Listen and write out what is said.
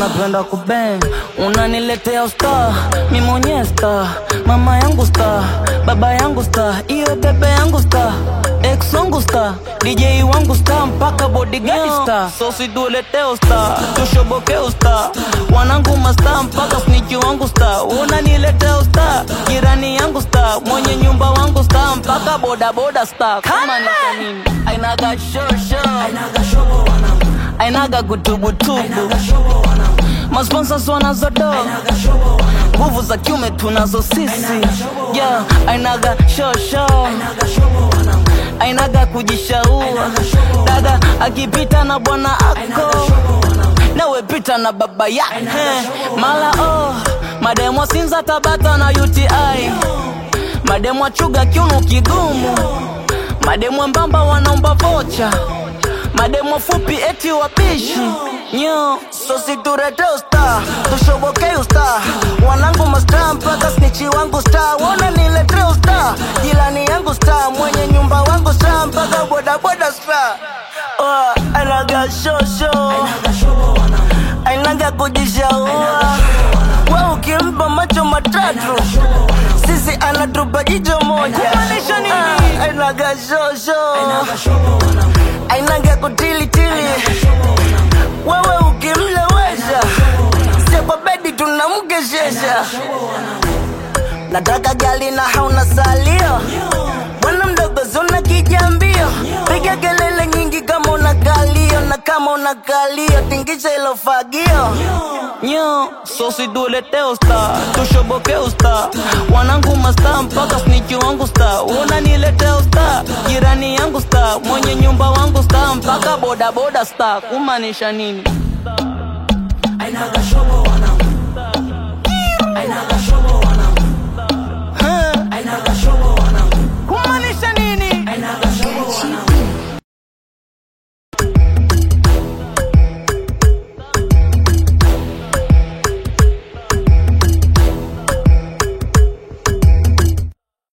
napenda kubang unaniletea usta mi mwenyewe sta mama yangu sta baba yangu sta iyo bebe yangu sta ex wangu sta dj wangu sta mpaka bodyguard sta so situleteo sta tushobokeo sta wanangu masta mpaka sniki wangu sta unaniletea usta jirani yangu sta mwenye nyumba wangu sta mpaka bodaboda sta kama ni kwa nini ainaga shosho ainaga gutubutubu masponsors wanazodo nguvu za kiume tunazo sisi yeah, ainaga shosho ainaga kujishaua dada akipita na bwana ako nawe pita na baba yake mala oh mademo sinza tabata na uti mademo chuga kiuno kigumu mademo mbamba wanaomba vocha mademo fupi eti wapishi nyo sositurete usta tushobokei usta wanangu masta mpaka snichi wangu sta wona nilete usta jilani yangu sta mwenye nyumba wangu sta mpaka bodaboda sta oh, anaga shosho ainaga kujishaua we ukimpa macho matatu sisi anatupa jicho moja Ah, ainaga shosho ainaga kutilitili wewe ukimlewesha sio kwa bedi tunamkeshesha nataka gali na hauna salio bwana mdogo zuna kijambio piga kelele nyingi kama una kalio na kama una kalio tingisha ilo fagio nyo sosiduleteo sta tushobokeo sta wanangu masta mpaka sniki wangu sta unanileteo sta jirani yangu sta mwenye nyumba wangu sta mpaka bodaboda sta kumaanisha nini ainaga shobo wana